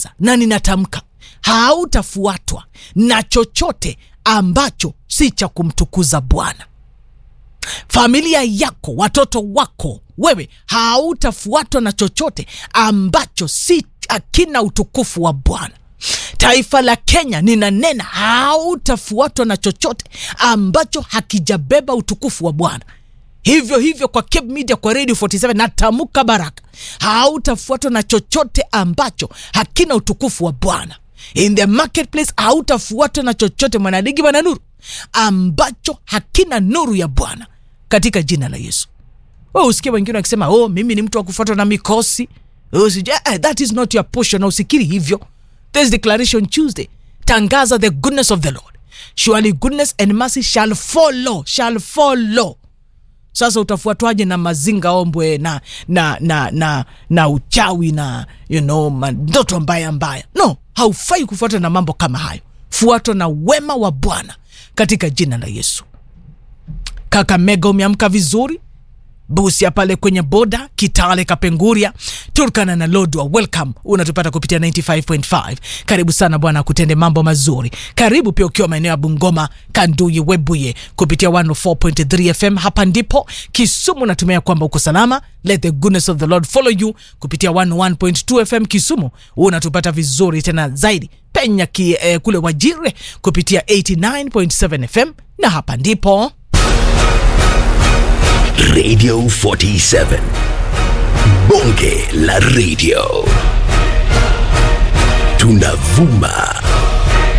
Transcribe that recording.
ninatangaza na ninatamka hautafuatwa na chochote ambacho si cha kumtukuza bwana familia yako watoto wako wewe hautafuatwa na chochote ambacho si akina utukufu wa bwana taifa la kenya ninanena hautafuatwa na chochote ambacho hakijabeba utukufu wa bwana hivyo hivyo kwa Cape Media kwa Radio 47 natamka baraka hautafuatwa na chochote ambacho hakina utukufu wa bwana in the marketplace hautafuatwa na chochote mwanadigi bwana nuru ambacho hakina nuru ya bwana katika jina la yesu we usikie wengine wakisema oh mimi ni mtu wa kufuatwa na mikosi oh, sijui, eh, that is not your portion na usikiri hivyo this declaration tuesday tangaza the goodness of the lord surely goodness and mercy shall follow shall follow sasa utafuatwaje na mazinga ombwe na na na na na uchawi na you know mandoto mbaya mbaya no haufai kufuatwa na mambo kama hayo fuatwa na wema wa bwana katika jina la yesu kakamega umeamka vizuri busia pale kwenye boda kitale kapenguria turkana na lodwa welcome unatupata kupitia 95.5 karibu sana bwana akutende mambo mazuri karibu pia ukiwa maeneo ya bungoma kanduyi webuye kupitia 104.3 fm hapa ndipo kisumu natumia kwamba uko salama let the goodness of the lord follow you kupitia 101.2 fm kisumu unatupata vizuri tena zaidi penya ki, eh, kule wajire kupitia 89.7 fm na hapa ndipo Radio 47. Bonge la radio. Tunavuma